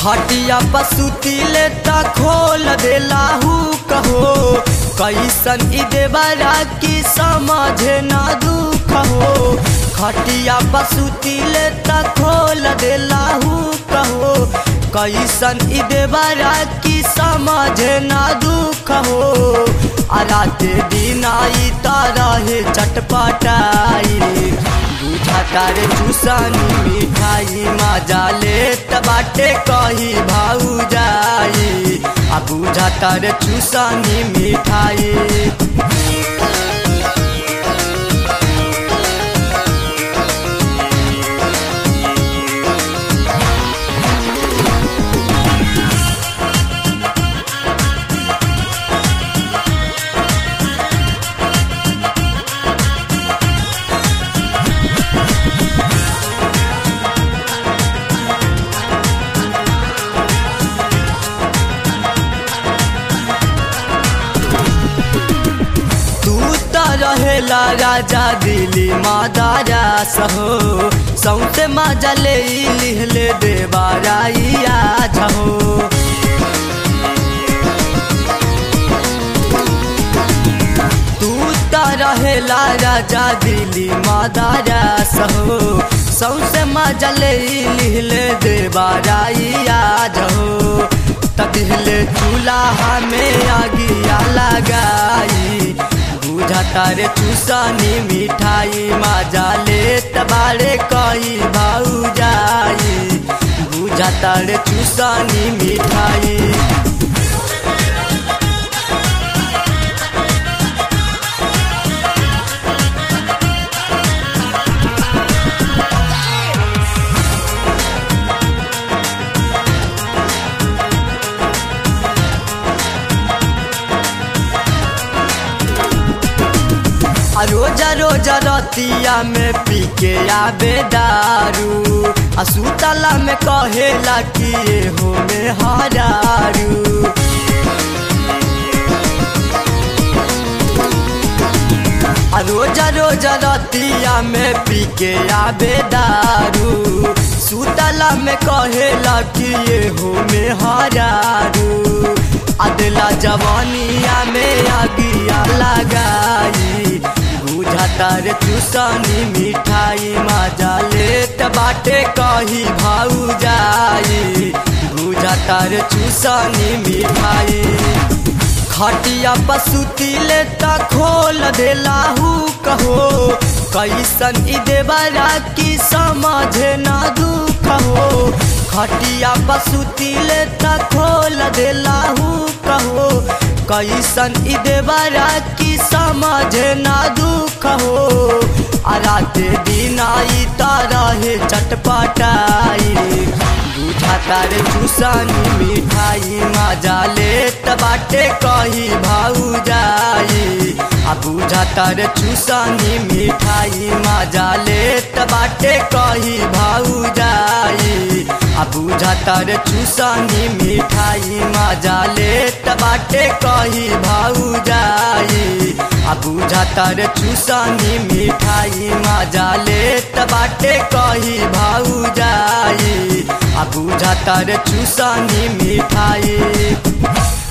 खटिया पसुती ले त खोल देलाहू कहो कैसन ई देवरा की समझे ना दुख हो खटिया पसुती ले त खोल देलाहू कहो कैसन ई देवरा की समझे ना दुख हो आ राते दिन आई त रहे चटपटाई बुझा तारे चूसनी मिठाई मजा लेत बाटे कही भाऊ जाई आ बुझा तारे चूसनी मिठाई तू त रहेला राजा दिली मादारा सहो सौसे मजा ले लिहले देवाराइया झहो तू त रहेला राजा दिली मादारा सहो सौसे मजा ले लिहले देवाराइया झहो तदिहले चूल्हा में आगिया लगाई बुझा तारे चूसनी मिठाई मजा लेत बारे कही भाऊ जाई बुझा तारे चूसनी मिठाई आ रोजा रोजा रतिया में पी के आबे दारू आ सुतला में कहेला कि ये हो में हरारू आ रोजा रोजा रतिया में पी के आबे दारू सुतला में कहेला कि ये हो में हरारू अदला जवानिया में आगिया लगाई बुझा तारे चूसनी मिठाई मजा लेत बाटे कही भाऊ जाई बुझा तारे चूसनी मिठाई खटिया पसुती ले त खोल देलाहू कहो कैसन ई देवरा की समझे ना दुख हो खटिया पसुती ले त खोल देलाहू कहो कैसन ई देवरा की समझे ना दुख हो आ राते दिन आई त रहे चटपटाई बुझा तारे चूसनी मिठाई मजा लेत बाटे कही भाऊ जाई आ बुझा तारे चूसनी मिठाई मजा लेत बाटे कही भाऊ जाई आ बुझा तारे चूसनी मिठाई मजा लेत बाटे कही भाऊ जाई आ बुझा तारे चूसनी मिठाई मजा लेत बाटे कही भाऊ जाई आ बुझा तारे चूसनी मिठाई